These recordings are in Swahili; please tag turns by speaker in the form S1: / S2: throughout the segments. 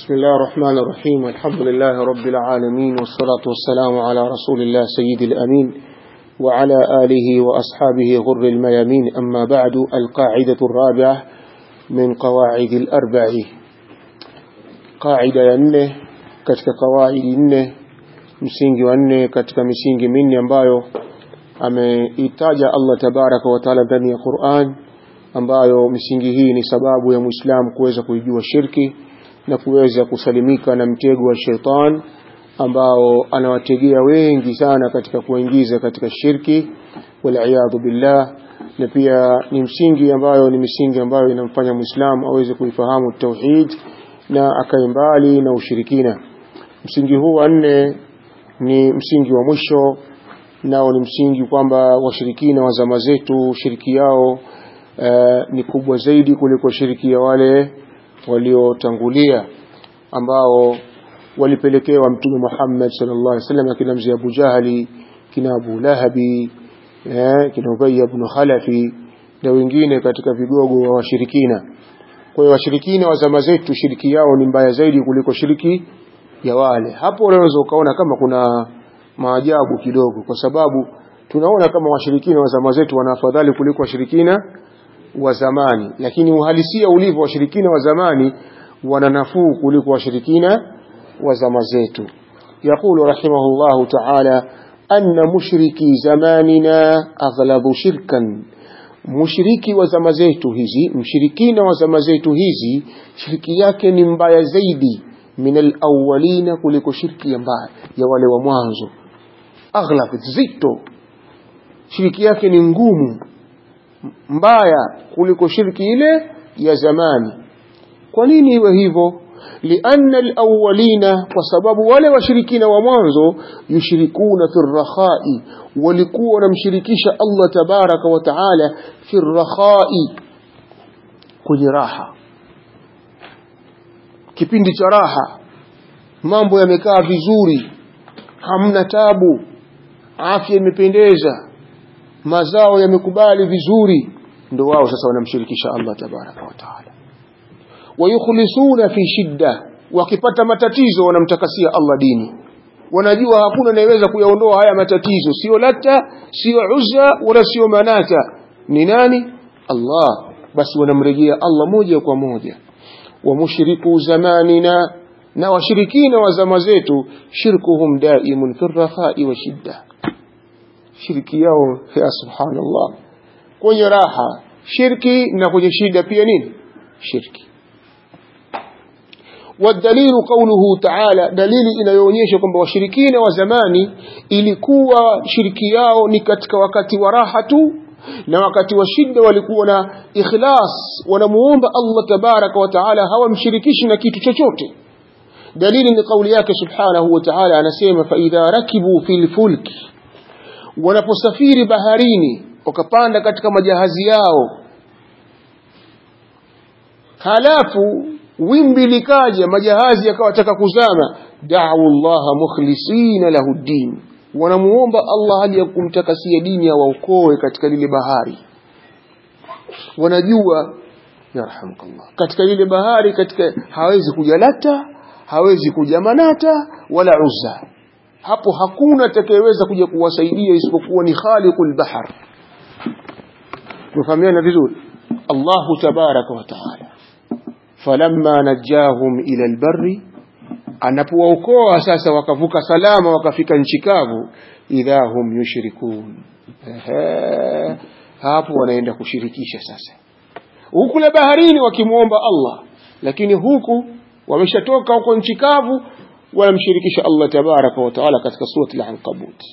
S1: بسم الله الرحمن الرحيم الحمد لله رب العالمين والصلاة والسلام على رسول الله سيد الأمين وعلى آله وأصحابه غر الميامين أما بعد القاعدة الرابعة من قواعد الأربع قاعدة ينه كتك قواعد ينه msingi wa nne katika misingi minne ambayo ameitaja Allah tabaraka wa taala ndani ya Qur'an ambayo misingi hii ni sababu ya Muislamu kuweza kuijua shirki na kuweza kusalimika na mtego wa shaitan ambao anawategea wengi sana katika kuingiza katika shirki waliyadhu billah na pia ni msingi ambayo ni misingi ambayo inamfanya Muislamu aweze kuifahamu tauhid na akae mbali na ushirikina msingi huu wa nne ni msingi wa mwisho nao ni msingi kwamba washirikina wa zama zetu shiriki yao uh, ni kubwa zaidi kuliko shiriki ya wale waliotangulia ambao walipelekewa mtume Muhammad sallallahu alaihi wasallam akina mzee Abu Jahali kina Abu Lahabi eh, kina Ubay ibn Khalafi na wengine katika vigogo wa washirikina kwa hiyo washirikina wa zama zetu shiriki yao ni mbaya zaidi kuliko shiriki ya wale hapo unaweza ukaona kama kuna maajabu kidogo kwa sababu tunaona kama washirikina wa zama zetu wana afadhali kuliko washirikina wa zamani lakini uhalisia ulivyo washirikina wa zamani wana nafuu kuliko washirikina wa zama zetu يقول رحمه الله تعالى أن مشركي زماننا أغلظ شركا mushriki wa zama zetu hizi mshirikina wa zama zetu hizi shiriki yake ni mbaya zaidi min alawalina kuliko shirki ya mbaya ya wale wa mwanzo aghlab zito shiriki yake ni ngumu mbaya kuliko shirki ile ya zamani kwa nini iwe hivyo lianna alawalina kwa sababu wale washirikina wa mwanzo yushrikuna fi rakhai walikuwa wanamshirikisha Allah tabaraka wa taala fi rakhai kwenye raha kipindi cha raha mambo yamekaa vizuri hamna tabu afya imependeza mazao yamekubali vizuri ndio wao sasa wanamshirikisha Allah tabaraka wa taala wayukhlisuna fi shidda wakipata matatizo wanamtakasia Allah dini wanajua hakuna anayeweza kuyaondoa haya matatizo sio lata sio uzza wala sio manata ni nani Allah basi wanamrejea Allah moja kwa moja wa mushriku zamanina na washirikina wa zama zetu shirkuhum daimun fi rakhai wa shidda shirki yao ya subhanallah kwenye raha shirki na kwenye shida pia nini shirki والدليل قوله تعالى دليل inayoonyesha kwamba washirikina wa zamani ilikuwa shirki yao ni katika wakati wa raha tu na wakati wa shida walikuwa na ikhlas wanamuomba Allah tabaraka wa taala hawamshirikishi na kitu chochote dalili ni kauli yake subhanahu wa ta'ala anasema fa idha rakibu fil fulki wanaposafiri baharini wakapanda katika majahazi yao halafu wimbi likaja majahazi yakawataka kuzama da'u Allah mukhlisina lahu din wanamuomba Allah hali ya kumtakasia dini ya waokoe katika lile bahari wanajua yarhamukallah katika lile bahari katika hawezi kuja lata hawezi kuja manata wala uzza hapo hakuna atakayeweza kuja kuwasaidia isipokuwa ni khaliqul bahar tufahamiana vizuri Allahu tabaraka wa taala falamma najahum ila albarri anapowaokoa sasa wakavuka salama wakafika nchi kavu idha hum yushrikun ehe hapo wanaenda kushirikisha sasa huku la baharini wakimwomba Allah lakini huku wameshatoka huko nchi kavu wanamshirikisha Allah tabaraka wa taala katika surati al-Ankabut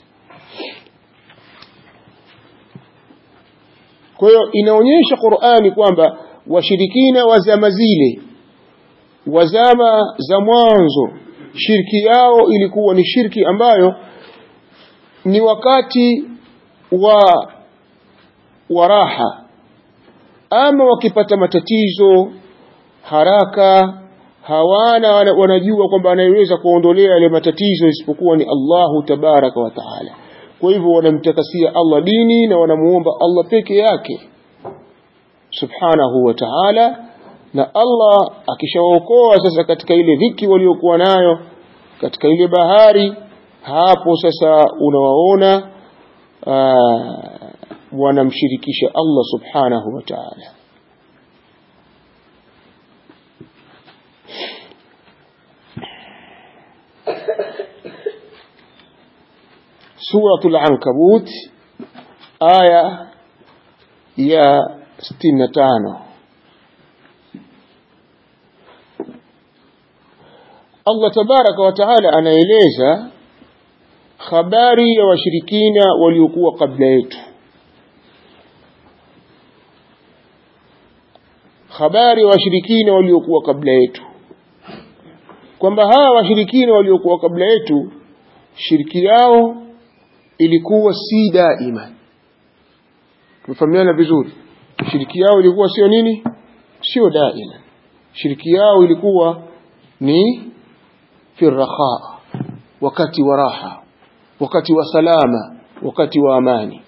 S1: kwa hiyo inaonyesha Qur'ani kwamba washirikina wa zama zile wa zama za mwanzo shirki yao ilikuwa ni shirki ambayo ni wakati wa wa raha ama wakipata matatizo haraka hawana wanajua kwamba anayeweza kuondolea yale matatizo isipokuwa ni Allahu tabaraka wa taala kwa hivyo wanamtakasia Allah dini na wanamuomba Allah peke yake subhanahu wa ta'ala na Allah akishawaokoa sasa katika ile dhiki waliokuwa nayo katika ile bahari hapo sasa unawaona wanamshirikisha Allah subhanahu wa ta'ala suratul ankabut aya ya 65 Allah tabaraka wa taala anaeleza habari ya washirikina waliokuwa kabla yetu habari ya washirikina waliokuwa kabla yetu kwamba hawa washirikina waliokuwa kabla yetu shiriki yao ilikuwa si daima tumefahamiana vizuri shiriki yao ilikuwa sio nini sio daima shiriki yao ilikuwa ni fi raha wakati wa raha wakati wa salama wakati wa amani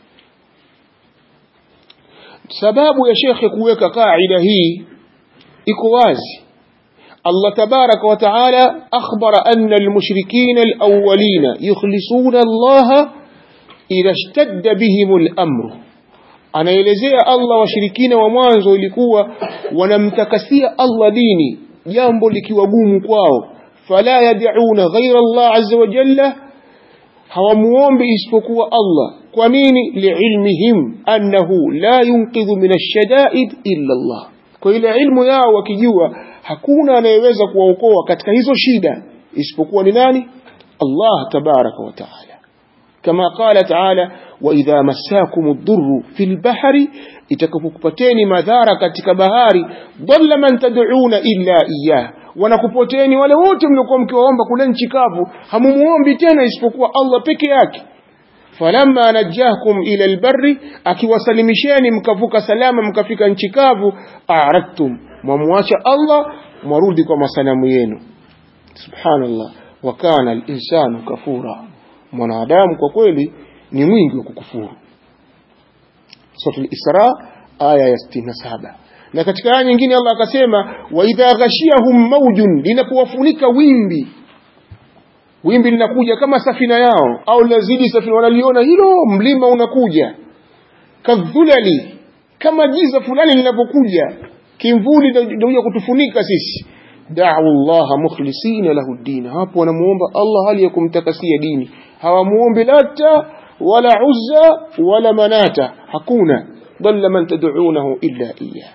S1: sababu ya shekhe kuweka kaida hii iko wazi Allah tabaraka wa taala akhbara anna almushrikina alawwalina yukhlisuna Allah idha ishtadda bihim al-amru anaelezea Allah washirikina wa mwanzo ilikuwa wanamtakasia Allah dini jambo likiwa gumu kwao fala yad'una ghayra Allah azza wa jalla hawamuombi isipokuwa Allah kwa nini liilmihim annahu la yunqidhu min ash-shada'id illa Allah kwa ile ilmu yao wakijua hakuna anayeweza kuwaokoa katika hizo shida isipokuwa ni nani Allah tabaraka wa taala كما قال تعالى وإذا مساكم الضر في البحر itakapokupateni madhara katika bahari dhalla man tad'una illa iyyah wanakupoteni wale wote mliokuwa mkiwaomba kule nchi kavu hamumuombi tena isipokuwa Allah peke yake falamma najahkum ila albarri akiwasalimisheni mkavuka salama mkafika nchi kavu a'radtum mwamwacha Allah mwarudi kwa masanamu yenu subhanallah wa kana al-insanu kafura mwanadamu kwa kweli ni mwingi wa kukufuru suratul isra aya ya 67 na katika aya nyingine Allah akasema wa idha ghashiyahum mawjun linapowafunika wimbi wimbi linakuja kama safina yao au lazidi safina wanaliona hilo mlima unakuja kadhulali kama giza fulani linapokuja kimvuli ndio kutufunika sisi da'u Allah mukhlisina lahu din hapo wanamuomba Allah hali ya kumtakasia dini hawamuombi lata wala uzza wala manata hakuna dhalla man tad'unahu illa iyyah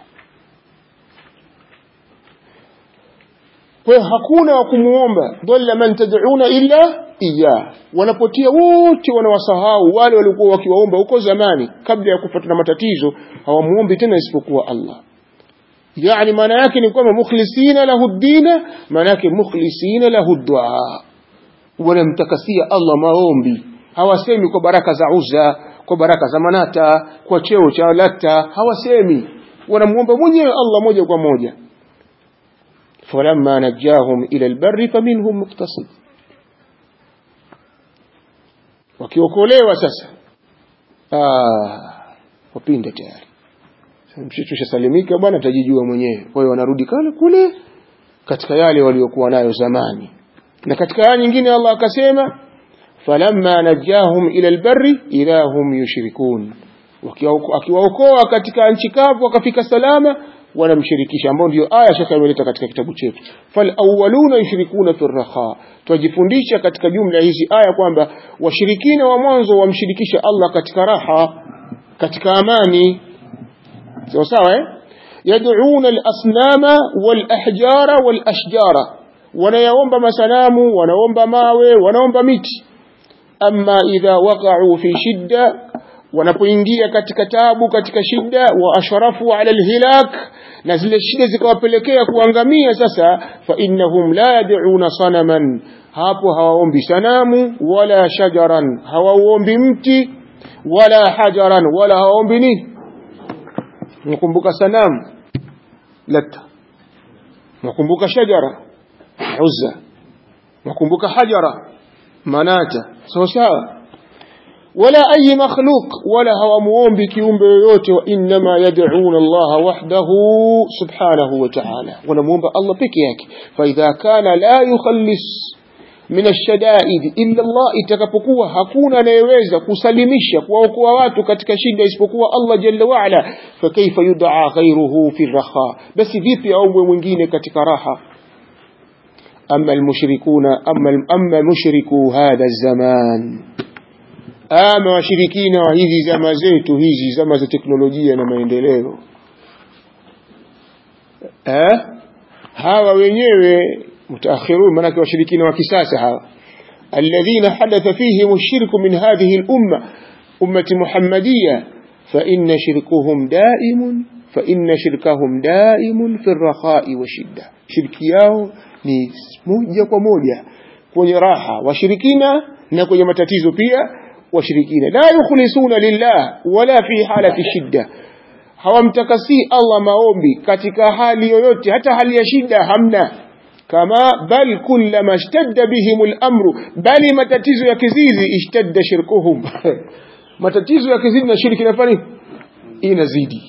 S1: kwa hakuna wa kumuomba dhalla man tad'una illa iyyah wanapotia wote wanawasahau wale waliokuwa wakiwaomba huko zamani kabla ya kupata na matatizo hawamuombi tena isipokuwa Allah yani maana yake ni kwamba mukhlisina lahu dina maana yake mukhlisina lahu dua wanamtakasia Allah maombi hawasemi kwa baraka za Uzza kwa baraka za Manata kwa cheo cha Lata hawasemi wanamuomba mwenyewe Allah moja kwa moja falamma najahum ila albarri faminhum muqtasid wakiokolewa sasa ah wapinde tayari mshitushasalimika bwana tajijua mwenyewe kwa hiyo wanarudi kale kule katika yale waliokuwa nayo zamani na katika aya nyingine Allah akasema falamma najahum ila albarri idha hum yushrikun akiwaokoa katika nchi kavu wakafika salama wanamshirikisha ambao ndio aya shaka imeleta katika kitabu chetu fal awwaluna yushrikuna fi raha twajifundisha katika jumla hizi aya kwamba washirikina wa mwanzo wamshirikisha Allah katika raha katika amani sawa sawa eh yad'una al-asnama wal-ahjara wal-ashjara wanayaomba masanamu wanaomba mawe wanaomba miti amma idha waqa'u fi shidda wanapoingia katika tabu katika shida wa asharafu ala alhilak na zile shida zikawapelekea kuangamia sasa fa innahum la yad'una sanaman hapo hawaombi sanamu wala shajaran hawaombi mti wala hajaran wala hawaombi nini nakumbuka sanamu lata nakumbuka shajara uzza nakumbuka hajara manata sawa sawa wala ayi makhluq wala hawamuombi kiumbe yoyote wa innama yad'una Allah wahdahu subhanahu wa ta'ala wanamuomba Allah peke yake fa idha kana la yukhallis min ash-shada'id illa Allah itakapokuwa hakuna anayeweza kusalimisha kuwaokoa watu katika shida isipokuwa Allah jalla wa ala fa kaifa yud'a ghayruhu fi raha basi vipi aombwe mwingine katika raha أما المشركون أما أما مشركو هذا الزمان ama washirikina wa hizi zama zetu hizi zama za teknolojia na maendeleo eh? hawa wenyewe mutaakhirun maanake washirikina wa kisasa hawa alladhina hadatha fihim ash-shirku min hadhihi al-umma ummati muhammadiya fa inna shirkuhum daimun fa inna shirkahum daimun fi ar-rakha'i wa shidda shirki yao ni moja kwa moja kwenye raha washirikina na kwenye matatizo pia washirikina la yukhlisuna lillah wala fi halati shidda hawamtakasi Allah maombi katika hali yoyote hata hali ya shida hamna kama bal kullama ishtadda bihim al-amru bali matatizo ya kizizi ishtadda shirkuhum matatizo ya kizizi na shirki nafani inazidi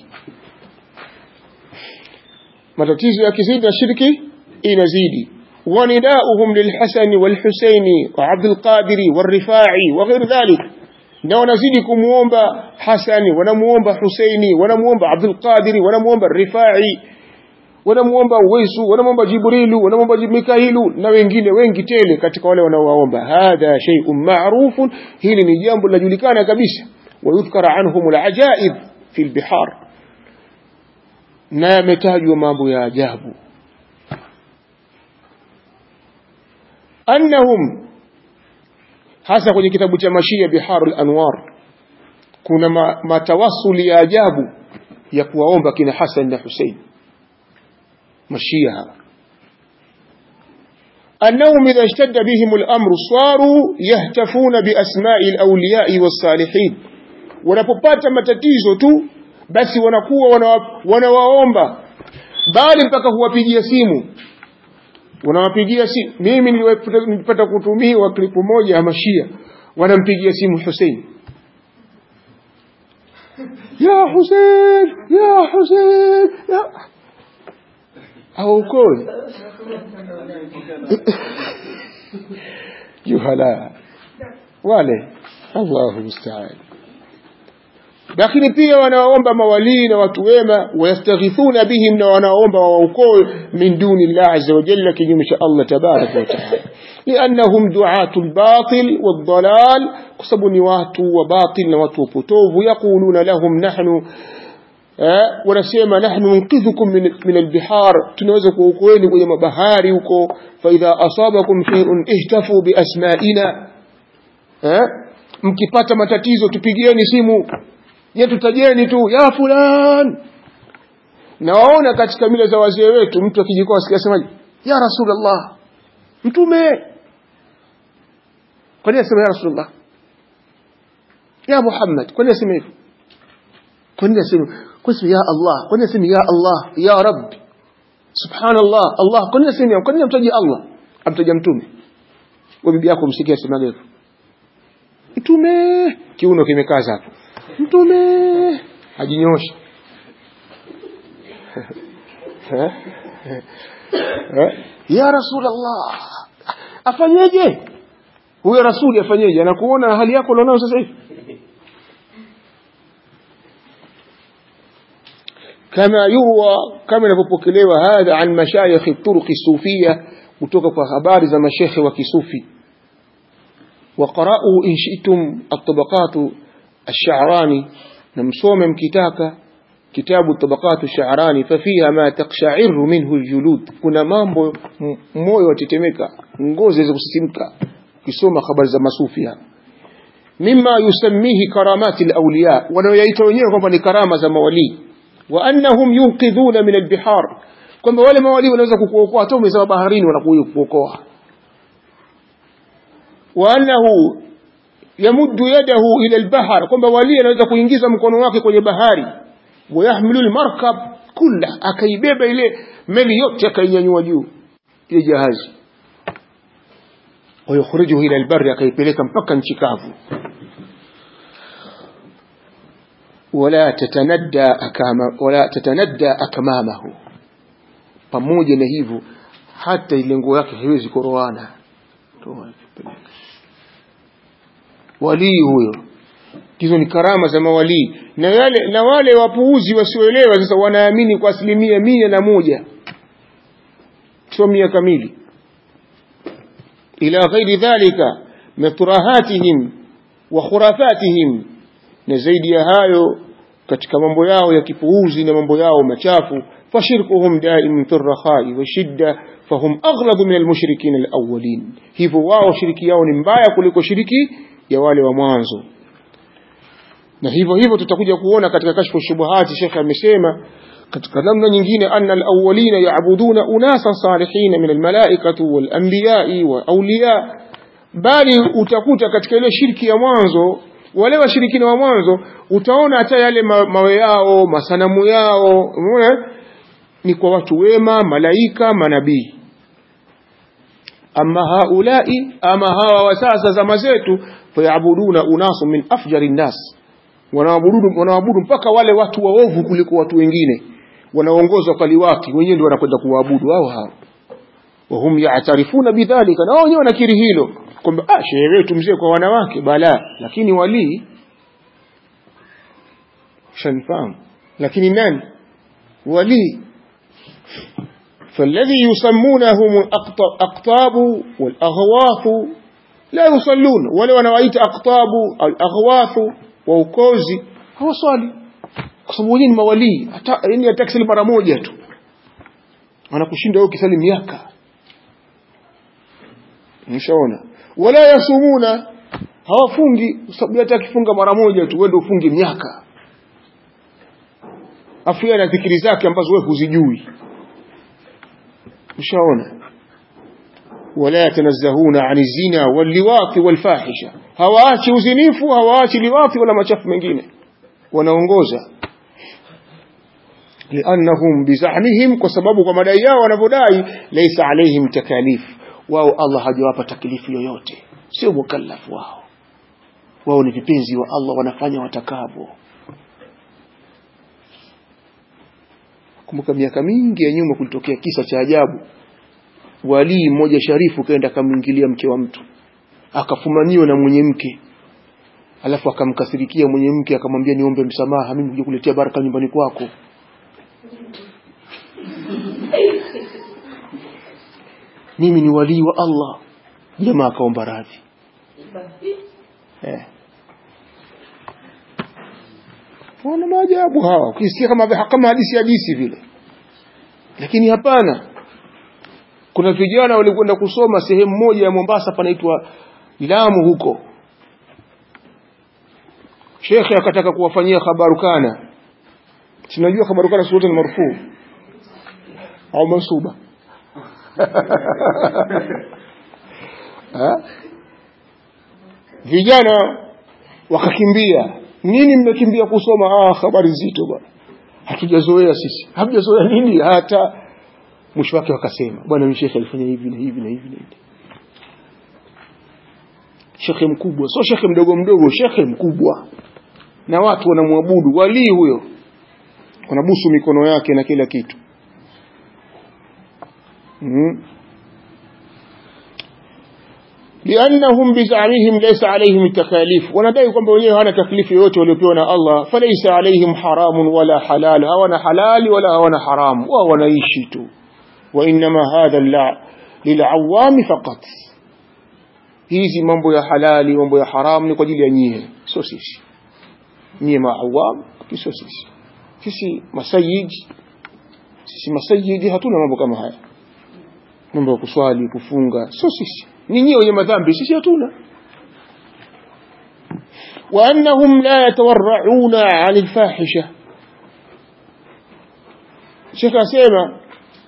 S1: matatizo ya kizizi na shirki inazidi ونداؤهم للحسن والحسين وعبد القادر والرفاعي وغير ذلك na wanazidi kumuomba Hasani wanamuomba Husaini wanamuomba Abdul Qadir wanamuomba Rifai wanamuomba Uwaisu wanamuomba Jibrilu wanamuomba Mikailu na wengine wengi tele katika wale wanaowaomba hadha shay'un ma'rufun hili ni jambo linajulikana kabisa wayudhkara anhum alajaib fi albihar na yametajwa mambo ya ajabu annahum hasa kwenye kitabu cha mashia biharul anwar kuna ma, matawasuli ya ajabu ya kuwaomba kina Hassan na Hussein mashia hawa أنهم إذا اشتد بهم الأمر صاروا يهتفون بأسماء الأولياء والصالحين wanapopata matatizo tu basi wanakuwa wanawaomba bali mpaka huwapigia simu wanawapigia simu mimi nilipata kutumiwa klipu moja ya mashia wanampigia simu Hussein ya Hussein ya Hussein ya haukoi juhala wale Allahu musta'an lakini pia wanaomba mawalii na watu wema wayastaghithuna bihim na wanaomba waokoe min duni Allah azza wa jalla kinyume cha Allah tabaraka wa taala liannahum du'atu al-batil wad-dalal kusabu ni watu wa batil na watu wapotovu yaquluna lahum nahnu wanasema nahnu nunqidhukum min, min albihar tunaweza kuokoeni kwenye mabahari huko fa idha asabakum shay'un ihtafu bi asma'ina mkipata matatizo tupigieni simu yetutajeni tu ya fulan na waona katika mila za wazee wetu mtu akijikoa sikia semaje ya rasulullah mtume kwa nini asema ya rasulullah ya muhammad kwa nini asema hivyo kwa nini asema kwa nini ya allah kwa nini asema ya allah ya rabb subhanallah allah kwa nini asema kwa nini amtaji allah amtaja mtume wa bibi yako msikia asema hivyo mtume kiuno kimekaza hapo mtume ajinyosha ya rasulullah afanyeje huyo rasuli afanyeje anakuona hali yako ulionao sasa hivi كما يروى كما نفبكلوا هذا عن مشايخ الطرق الصوفية kutoka kwa habari za mashekhe wa kisufi وقرأوا إن شئتم الطبقات الشعراني نمسوم مكتاك كتاب الطبقات الشعراني ففيها ما تقشعر منه الجلود كنا مامبو موyo watetemeka ngozi za kusisimka kisoma habari za masufia mimma yusammihi karamati alawliya wanaoyaita wenyewe kwamba ni karama za mawali wa annahum yunqidhuna min albihar kwamba wale mawali wanaweza kukuokoa hata umezama baharini wanakuja kukuokoa wa annahu yamuddu yadahu ila albahar kwamba wali anaweza kuingiza mkono wake kwenye bahari wayahmilu almarkab kulla akaibeba ile meli yote akainyanyua juu ile jahazi wayukhrijuhu ila albarri akaipeleka mpaka nchi kavu wala tatanadda akama wala tatanadda akmamahu pamoja na hivyo hata ile nguo yake haiwezi koroana walii huyo hizo ni karama za mawalii na yale na wale wapuuzi wasioelewa sasa wanaamini kwa asilimia mia na moja sio mia kamili ila ghairi dhalika min turahatihim wa khurafatihim na zaidi ya hayo katika mambo yao ya kipuuzi na mambo yao machafu fashirkuhum daimun fi rakhai wa shidda fahum aghlabu min almushrikin alawwalin hivyo wao shiriki yao ni mbaya kuliko shiriki ya wale wa mwanzo na hivyo hivyo tutakuja kuona katika kashfu shubuhati shekhe amesema katika namna nyingine anna alawwalina yaabuduna unasa salihin min almalaikati walanbiyai wa awliya bali utakuta katika ile shirki ya mwanzo wale washirikina wa mwanzo utaona hata yale ma, mawe yao masanamu yao umeona ni kwa watu wema malaika manabii ama haulai ama hawa wa sasa zama zetu fayabuduna unasu min afjari nnas wanaabudu wanaabudu mpaka wale watu waovu kuliko watu wengine wanaongozwa kwa liwati wenyewe ndio wanakwenda kuwaabudu hao hao wahum yaatarifuna bidhalika na wao wenyewe wanakiri hilo kwamba ah shehe wetu mzee kwa wanawake bala lakini walii shanifahamu lakini nani walii فالذي يسمونهم الأقطاب والأغواث لا يصلون ولو أنا رأيت أقطاب الأغواث وأكوزي هو صالي kwa wenyewe ni mawalii hata yani atakisali mara moja tu anakushinda wewe ukisali miaka mshaona wala yasumuna hawafungi sababu hata akifunga mara moja tu wewe ndio ufunge miaka afu yeye ana dhikiri zake ambazo wewe huzijui mshaona wala yatanazzahuna ani zina walliwati walfahisha hawaachi uzinifu hawaachi liwati wala machafu mengine wanaongoza liannahum bizahmihim kwa sababu kwa madai yao wanavyodai laysa alaihim takalif wao Allah hajawapa taklifu yoyote sio mukallafu wao wao ni vipenzi wa Allah wanafanya watakavyo kumbuka miaka mingi ya nyuma kulitokea kisa cha ajabu walii mmoja sharifu kaenda akamwingilia mke wa mtu akafumaniwa na mwenye mke alafu akamkasirikia mwenye mke akamwambia niombe msamaha mimi kuja kuletea baraka nyumbani kwako mimi ni walii wa Allah jamaa akaomba radhi eh. wana maajabu hawa ukisikia kama kama hadisi hadisi vile lakini hapana kuna vijana walikwenda kusoma sehemu moja ya Mombasa panaitwa Lamu huko shekhe akataka kuwafanyia khabarukana tunajua khabarukana sote ni marufuu au mansuba vijana wakakimbia nini mmekimbia kusoma ah habari nzito bwana hatujazoea sisi hatujazoea nini hata mwisho wake wakasema bwana shekhe alifanya hivi na hivi na hivi na hivi shekhe mkubwa sio shekhe mdogo mdogo shekhe mkubwa na watu wanamwabudu walii huyo wanabusu mikono yake na kila kitu mm. لأنهم بزعمهم ليس عليهم التكاليف wanadai kwamba wenyewe hawana taklifu yoyote waliopewa na Allah falaysa alaihim haramun wala halal hawana halali wala hawana haramu wao wanaishi tu وإنما هذا للعوام فقط hizi mambo ya halali mambo ya haram ni kwa ajili ya nyie sio sisi nyie maawam sio sisi sisi masayid sisi masayidi hatuna mambo kama haya mambo ya kuswali kufunga sio sisi ni nyie wenye madhambi sisi hatuna وأنهم لا يتورعون عن الفاحشة شيخ أسيما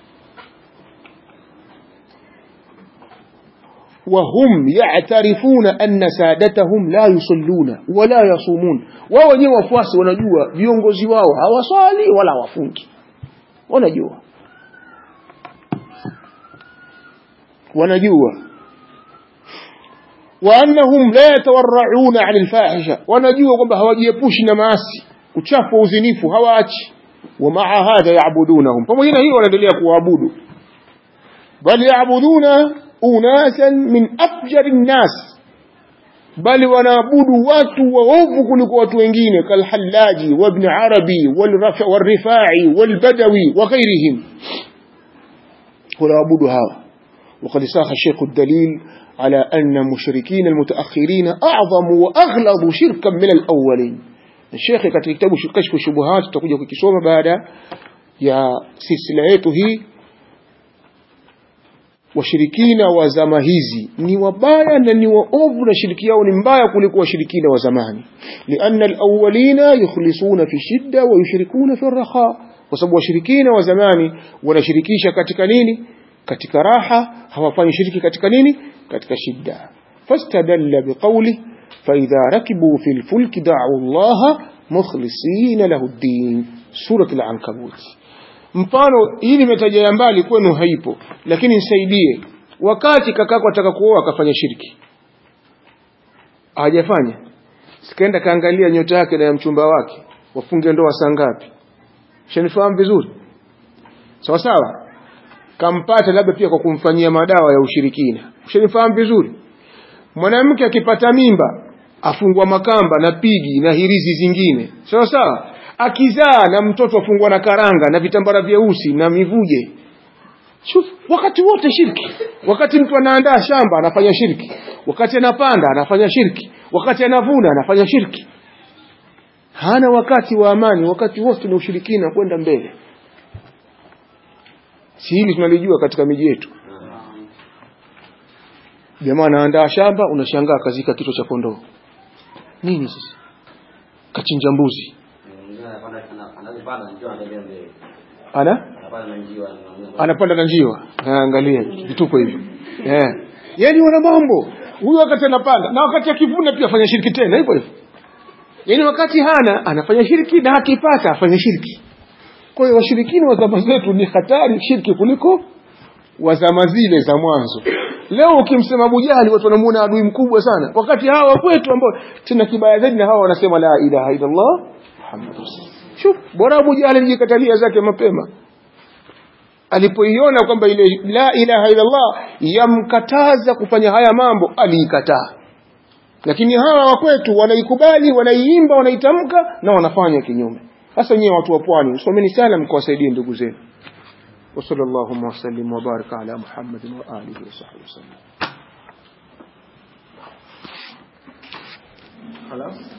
S1: وهم يعترفون أن سادتهم لا يصلون ولا يصومون wao wenyewe wafuasi wanajua viongozi wao hawaswali wala hawafungi wanajua wanajua وأنهم لا يتورعون عن الفاحشة wanajua kwamba hawajiepushi na maasi uchafu wa uzinifu hawaachi wa maa hadha yaabudunahum pamoja na hiyo wanaendelea kuwaabudu bal yaabuduna unasan min afjari nnas bali wanaabudu watu waovu kuliko watu wengine kalhallaji wabni arabi walrifai walbadawi wa ghairihim wanaabudu hawa وقد ساق الشيخ الدليل على أن المشركين المتأخرين أعظم وأغلظ شركا من الأولين الشيخ katika kitabu kashfu shubuhat tutakuja kukisoma baada ya silsila yetu hii washirikina wa zama hizi ni wabaya na ni waovu na shiriki yao ni mbaya kuliko washirikina wa zamani lianna alawwalina yukhlisuna fi shidda wa yushrikuna fi raha kwa sababu washirikina wa zamani wanashirikisha katika nini katika raha hawafanyi shiriki katika nini katika shidda fastadalla biqawli فإذا ركبوا في الفلك دعوا الله مخلصين له الدين سورة العنكبوت mfano hii nimetaja ya mbali kwenu haipo lakini nisaidie wakati kakako ataka kuoa akafanya shirki hajafanya sikaenda kaangalia nyota yake na ya mchumba wake wafunge ndoa saa ngapi shanifahamu vizuri sawa sawa kampata labda pia kwa kumfanyia madawa ya ushirikina ushanifahamu vizuri mwanamke akipata mimba afungwa makamba na pigi na hirizi zingine sawa sawa akizaa na mtoto afungwa na karanga na vitambara vyeusi na mivuje Shuf, wakati wote shirki wakati mtu anaandaa shamba anafanya shirki wakati anapanda anafanya shirki wakati anavuna anafanya shirki hana wakati wa amani wakati wote ni ushirikina kwenda mbele si hili tunalijua katika miji yetu jamaa anaandaa shamba unashangaa kazika kichwa cha kondoo nini sasa kachinja mbuzi ana anapanda na njiwa angalia vituko hivyo yeah. yani wana mambo huyu wakati anapanda na wakati akivuna pia afanya shiriki tena hivyo hivyo yani wakati hana anafanya shiriki na akipata afanya shiriki kwa hiyo washirikini wa zama zetu ni hatari shirki kuliko wa zama zile za mwanzo leo ukimsema Abu Jahali watu wanamuona adui mkubwa sana wakati hawa kwetu ambao tena kibaya zaidi na hawa wanasema la ilaha illa Allah Muhammadur shuf bora Abu Jahali alijikatalia zake mapema alipoiona kwamba ile la ilaha illa Allah yamkataza kufanya haya mambo aliikataa lakini hawa wa kwetu wanaikubali wanaiimba wanaitamka na wanafanya kinyume sasa nyewe watu wa pwani someni sana mkawasaidie ndugu zenu وصلى اللهم وسلم وبارك على محمد وآله وصحبه وسلم خلاص